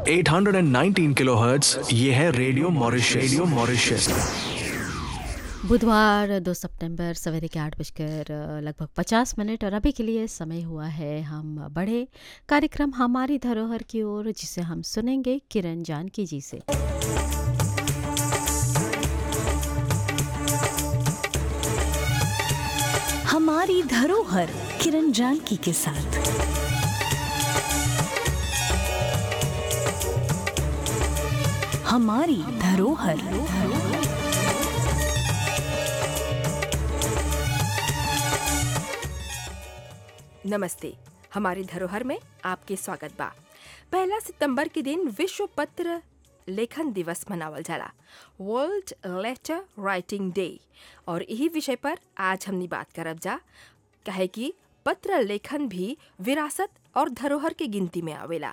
819 kilohertz ये है radio Mauritius radio Mauritius बुधवार दो सितंबर सवेरे के आठ बजकर लगभग पचास मिनट और अभी के लिए समय हुआ है हम बढ़े कार्यक्रम हमारी धरोहर की ओर जिसे हम सुनेंगे किरण जानकी जी से हमारी धरोहर किरण जानकी के साथ हमारी धरोहर नमस्ते हमारी धरोहर में आपके स्वागत बा पहला सितंबर के दिन विश्व पत्र लेखन दिवस मनावल जाला वर्ल्ड लेटर राइटिंग डे और यही विषय पर आज हमनी बात करब जा कहे कि पत्र लेखन भी विरासत और धरोहर के गिनती में आवेला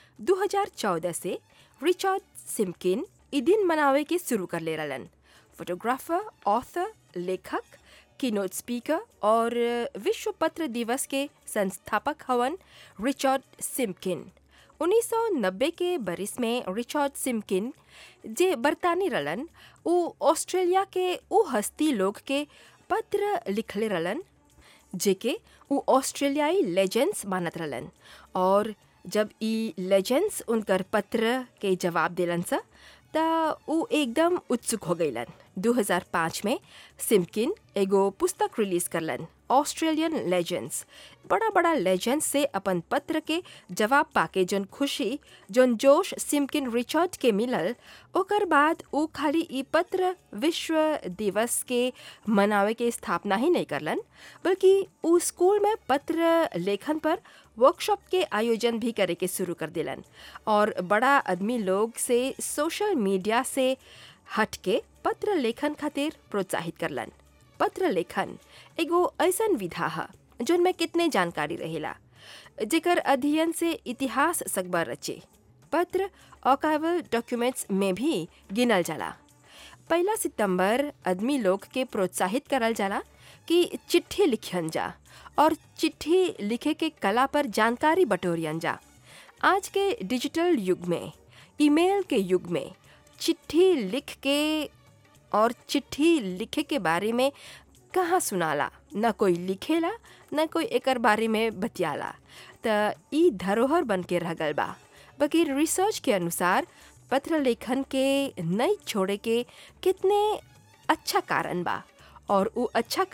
2014 से रिचर्ड सिम्किन ई दिन मनावे के शुरू कर ले रहलन फोटोग्राफर ऑथर लेखक कीनोट स्पीकर और विश्व पत्र दिवस के संस्थापक हवन रिचर्ड सिम्किन 1990 के बरिस में रिचर्ड सिम्किन जे बरतानी रलन उ ऑस्ट्रेलिया के उ हस्ती लोग के पत्र लिखले रलन जेके उ ऑस्ट्रेलियाई लेजेंड्स मानत रहलन और जब ई लेजेंड्स उनकर पत्र के जवाब दिलन सा त उ एकदम उत्सुक हो गईलन 2005 में सिम्किन एगो पुस्तक रिलीज करलन ऑस्ट्रेलियन लेजेंड्स बड़ा बड़ा लेजेंड्स से अपन पत्र के जवाब पाके जोन खुशी जोन जोश सिम्किन रिचर्ड के मिलल ओकर बाद उ खाली ई पत्र विश्व दिवस के मनावे के स्थापना ही नहीं करलन बल्कि उ स्कूल में पत्र लेखन पर वर्कशॉप के आयोजन भी करे के शुरू कर दिलन और बड़ा आदमी लोग से सोशल मीडिया से हट के पत्र लेखन खातिर प्रोत्साहित करलन पत्र लेखन एगो ऐसन विधा है जोन में कितने जानकारी रहेला जेकर अध्ययन से इतिहास सकबर रचे पत्र अकावल डॉक्यूमेंट्स में भी गिनल जाला पहला सितंबर आदमी लोग के प्रोत्साहित करल जाला कि चिट्ठी लिखियन जा और चिट्ठी लिखे के कला पर जानकारी बटोरियन जा आज के डिजिटल युग में ईमेल के युग में चिट्ठी लिख के और चिट्ठी लिखे के बारे में कहाँ सुनाला न कोई लिखेला न कोई एकर बारे में बतियाला त ई धरोहर बन के रह गल बा बाकी रिसर्च के अनुसार पत्र लेखन के नहीं छोड़े के कितने अच्छा कारण बा और वो अच्छा